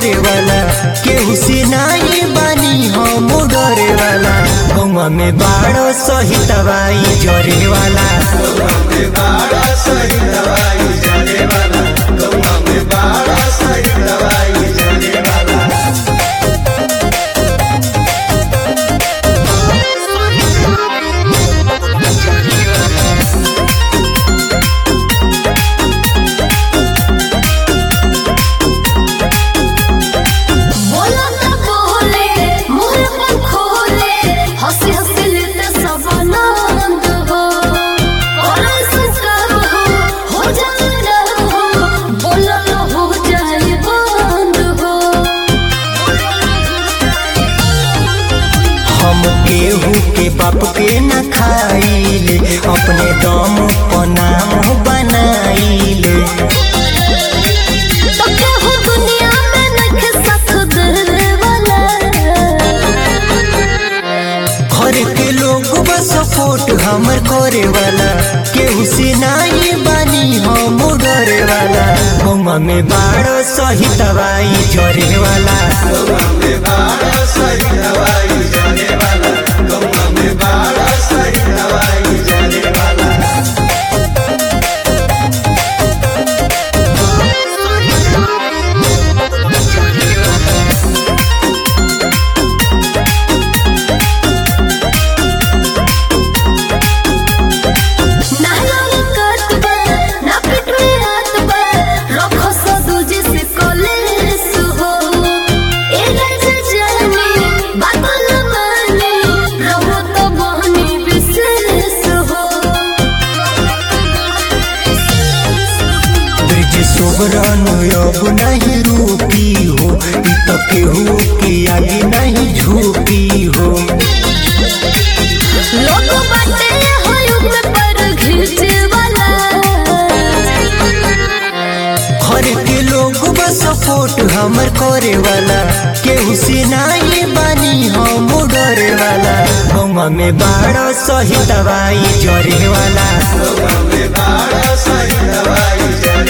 करे वाला केहू से नाही बानी हम डरे वाला गौवा में बाड़ो सही दवाई जरे वाला बोला ना बोले मुंह पर खोले हंसी हंसी लेते सब आनंद हो और संस्कार हो हो जाए हो बोला ना हो जाए बंद हो हम केहू के बाप के न खाइले अपने दम पर नाम बनाइले तो केहू दुनिया में नखे साथ दे वाला घर के लोग बस सपोर्ट हमर करे वाला केहू से नाही बानी हम डरे वाला गौवा में बाड़ो सही दवाई जरे वाला ना लाल कत बा ना पेट में हाथ बा रखो सा दूजे से कॉलेज हो ए राजा जाने बात न माने रहो तो बहनी विशेष हो ब्रिज सुबरन अब नहीं रूपी हो ई तो केहू के आगे नहीं झूठी हो लोग बाटे हो युग में पर घिंचे वाला घर के लोग बस सपोर्ट हमर करे वाला केहू से नाही बानी हम डरे वाला गौवा में बाड़ो सही दवाई जरे वाला